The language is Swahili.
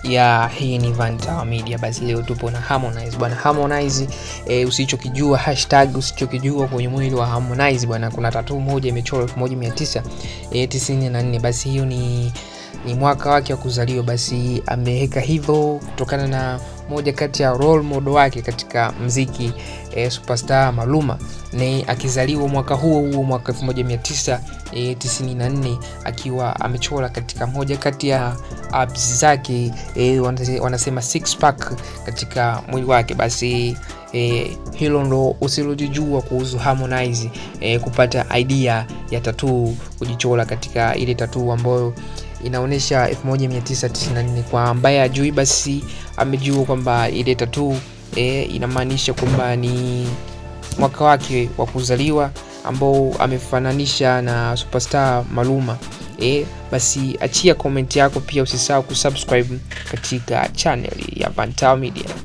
ya hii ni Vantawa Media. Basi leo tupo na Harmonize bwana. Harmonize e, usichokijua hashtag usichokijua kwenye mwili wa Harmonize bwana, kuna tatuu moja imechorwa 1994 basi hiyo ni ni mwaka wake wa kuzaliwa. Basi ameweka hivyo kutokana na moja kati ya role model wake katika mziki e, superstar Maluma ni akizaliwa mwaka huo huo mwaka 1994 akiwa amechora katika moja kati ya abs zake e, wanasema six pack katika mwili wake. Basi e, hilo ndo usilojijua kuhusu Harmonize e, kupata idea ya tatuu kujichora katika ile tatuu ambayo inaonyesha 1994 kwa ambaye ajui basi amejua kwamba ile tatuu e, inamaanisha kwamba ni mwaka wake wa kuzaliwa ambao amefananisha na superstar Maluma e, basi achia comment yako pia usisahau kusubscribe katika channel ya Vantawa Media